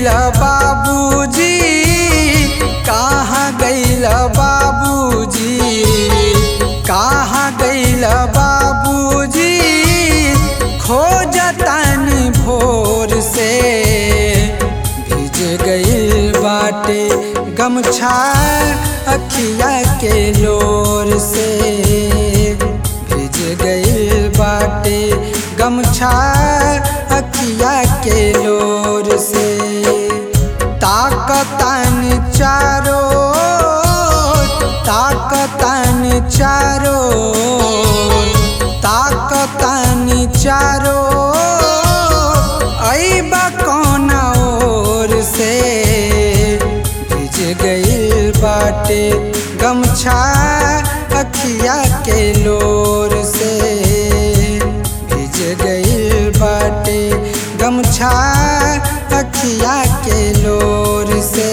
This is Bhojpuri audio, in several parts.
गईल बाबूजी कहाँ गईल बाबूजी कहाँ गईल बाबूजी खोजतानी भोर से भिज गईल बाटे गमछा अखिया के लोर से भिज गईल बाटे गमछा अखिया के लोर से ताकतन चारो ताकतन चारो ताकतन चारो अबा कौन ओर से भिज गईल बाटे गमछा अखिया के लोर से भिज गईल बाटे गमछा अखिया के लोर से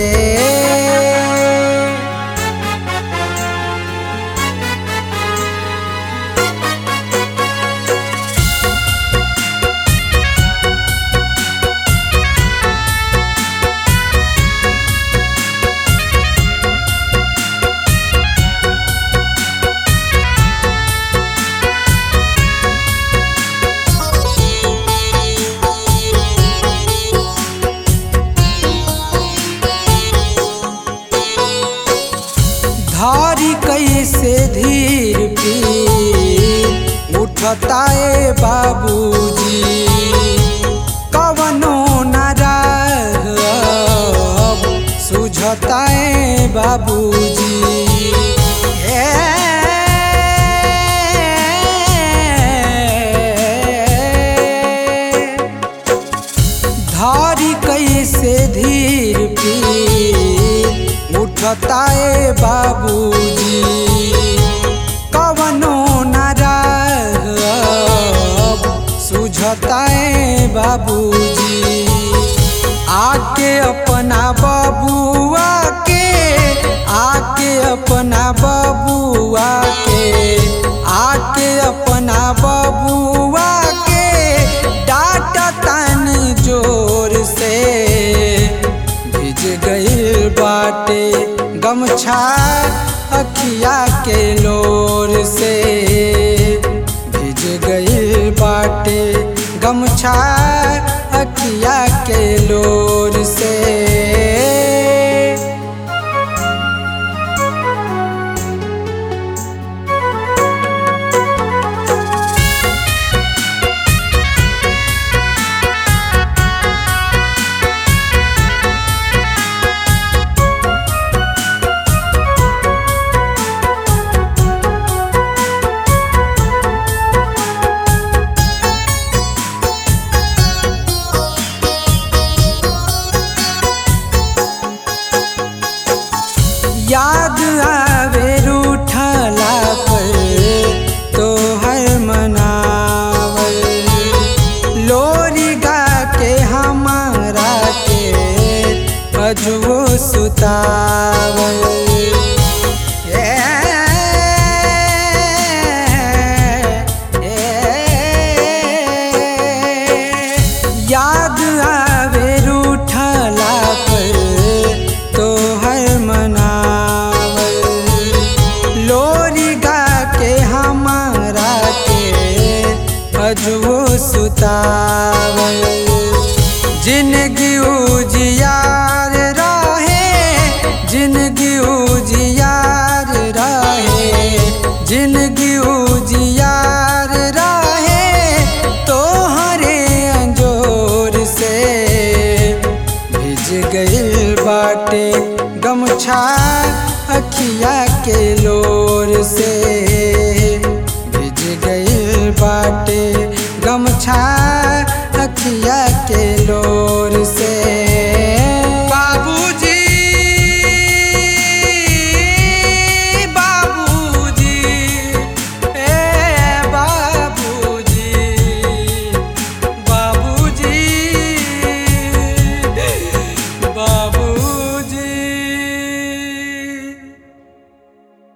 धारी कैसे धीर पी उठता ए बाबूजी कवनो न रहब सुझता ए बाबूजी ए धारी कैसे धीर पी उठता ए बाबूजी कवनो न रहब सुझता ए बाबूजी आके अपना बबुआ के आके अपना बबुआ के आके अपना बबुआ के डाटा तानी जोर से भिज गईल बाटे गमछा अखिया के लोर से भिज गईल बाटे गमछा अखिया के लोर से याद आवे रूठला पर तोहर मनावल लोरी गा के हमारा के अजुओ सुतावल ए, ए, याद आवे रूठला पर तोहर मनावल लोरी गा के हमारा के अजुओ सुतावल जिंदगी उजियार रहे जिंदगी उजियार रहे जिंदगी उजियार रहे तोहरे अंजोर से भिज गईल बाटे गमछा अखिया के लोर से भिज गईल बाटे गमछा अखिया के लोर से